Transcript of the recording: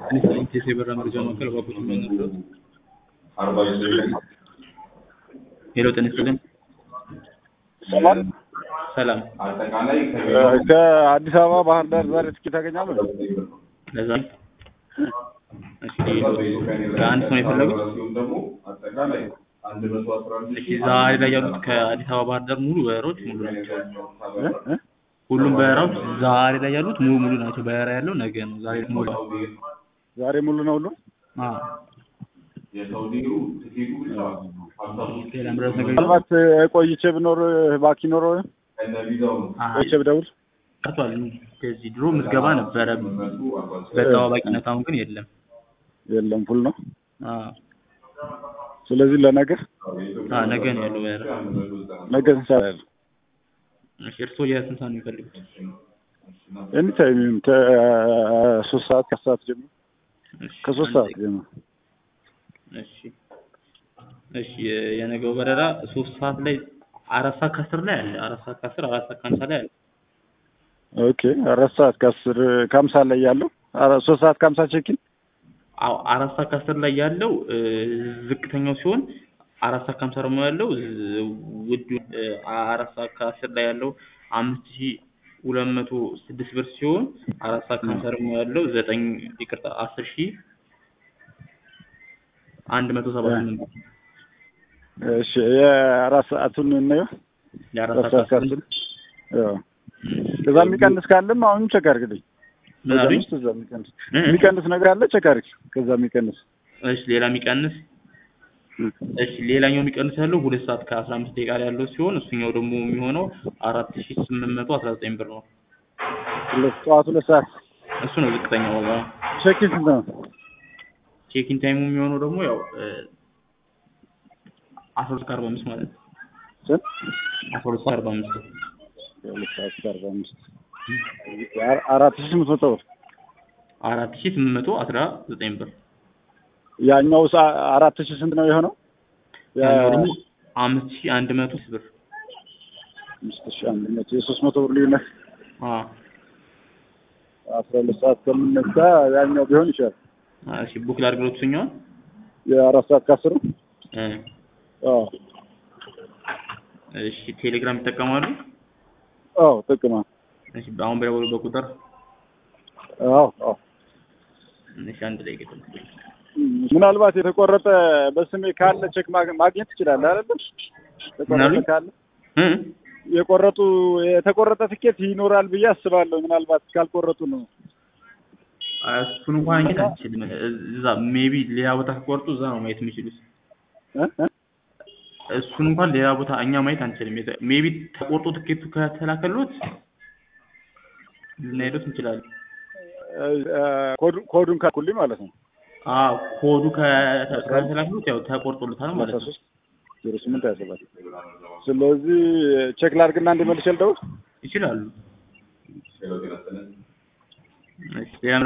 ኢንቴስ የበራ መረጃ ማዕከል ባቡት የሚያነግረው ሄሎ ጤና ይስጥልን። ሰላም ሰላም ከአዲስ አበባ ባህር ዳር ዛሬ ትኬት ታገኛለህ? ለዛ እሺ ለአንድ ሰው ነው የፈለጉት? እሺ ዛሬ ላይ ያሉት ከአዲስ አበባ ባህር ዳር ሙሉ በረራዎች ሙሉ ናቸው። እ? ሁሉም በረራዎች ዛሬ ላይ ያሉት ሙሉ ሙሉ ናቸው። በረራ ያለው ነገ ነው። ዛሬ ሙሉ ዛሬ ሙሉ ነው ሁሉ? አዎ ሌላ ምረት ነገር ምናልባት ቆይቼ ብኖር ባኪ ኖሮ አይ ቆይቼ ብደውል ቀርቷል። ከዚህ ድሮ ምዝገባ ነበረ በተዋዋቂነት፣ አሁን ግን የለም። የለም ፉል ነው። አዎ ስለዚህ ለነገ አዎ ነገ ነው ያለው በረራ። ነገ ስንት ሰዓት ያለው? እሺ እርስዎ የስንት ሰዓት ነው የሚፈልጉት? ኤኒታይም ይሁን ከሶስት ሰዓት ከአስር ሰዓት ጀምሮ እሺ ከሶስት አንድ ሰዓት ጀምሮ እሺ እሺ የ- የነገው በረራ ሶስት ሰዓት ላይ አራት ሰዓት ከአስር ላይ አለ። አራት ሰዓት ከአስር አራት ሰዓት ከሀምሳ ላይ አለ። ኦኬ አራት ሰዓት ከአስር ከሀምሳ ላይ ያለው አራት ሶስት ሰዓት ከሀምሳ ቼኪን አዎ አራት ሰዓት ከአስር ላይ ያለው እ፣ ዝቅተኛው ሲሆን አራት ሰዓት ከሀምሳ ደግሞ ያለው ዝ- ውዱ እ፣ አራት ሰዓት ከአስር ላይ ያለው አምስት ሺ ሁለት መቶ ስድስት ብር ሲሆን አራት ሰዓት ከሀምሳ ደግሞ ያለው ዘጠኝ ይቅርታ አስር ሺ አንድ መቶ ሰባ ስምንት ብር እሺ የአራት ሰዓቱን እናየው የአራት አራት ሰዓት ሰዓት ከአስር ከአስር ያው ከዛ የሚቀንስ ካለም አሁንም ቸክ አድርግልኝ ምን ከዛ አሉኝ? ውስጥ እዛ የሚቀንስ እ? የሚቀንስ ነገር አለ ቸክ አድርግ ከዛ የሚቀንስ እሺ ሌላ የሚቀንስ እሺ ሌላኛው የሚቀንስ ያለው ሁለት ሰዓት ከአስራ አምስት ደቂቃ ላይ ያለው ሲሆን እሱኛው ደግሞ የሚሆነው አራት ሺ ስምንት መቶ አስራ ዘጠኝ ብር ነው። ሁለት ጠዋት ሁለት ሰዓት እሱ ነው ዝቅተኛው ዋጋ። ቼኪን ስንት ነው? ቼኪን ታይሙ የሚሆነው ደግሞ ያው እ፣ አስራ ሁለት ከአርባ አምስት ማለት ነው። ስንት? አስራ ሁለት ሰዓት አርባ አምስት ሁለት ሰዓት ከአርባ አምስት አር- አራት ሺህ ስምንት መቶ ብር አራት ሺ ስምንት መቶ አስራ ዘጠኝ ብር ያኛው ሰ- አራት ሺህ ስንት ነው የሆነው? ያ- ያኛው ደግሞ አምስት ሺ አንድ መቶ ብር አምስት ሺህ አንድ መቶ የሶስት መቶ ብር ልዩነት አ አስራ ሁለት ሰዓት ከምነሳ ያኛው ቢሆን ይችላል። እሺ ቡክ ላድርግሎት እሱኛውን የአራት ሰዓት ከአስሩ እ፣ አዎ እሺ ቴሌግራም ይጠቀማሉ? አዎ ጥቅማ እሺ አሁን በደወሉበት ቁጥር አዎ አዎ እሺ አንድ ላይ ገጠም ምናልባት የተቆረጠ በስሜ ካለ ቼክ ማግ- ማግኘት ትችላለህ አይደል? የተቆረጠ ምናሉኝ? ካለ እ የቆረጡ የተቆረጠ ትኬት ይኖራል ብዬ አስባለሁ። ምናልባት ካልቆረጡ ነው። እሱን እንኳን ማየት አንችልም። እዛ ሜቢ ሌላ ቦታ ከቆርጡ እዛ ነው ማየት የሚችሉት። እ? እ? እሱን እንኳን ሌላ ቦታ እኛ ማየት አንችልም። ሜቢ ተቆርጦ ትኬቱ ከተላከሎት ልናሄዱት እንችላለን። እ፣ ኮዱ- ኮዱን ካልኩልኝ ማለት ነው። አዎ ኮዱ ከተ- ከተላከሎት ያው ተቆርጦልታል ማለት አስራ ነው። ሶስት ዜሮ ስምንት ሀያ ሰባት ስለዚህ ቼክ ላድርግና እንዲመልስ ልደውል ይችላሉ። እሺ ሌላ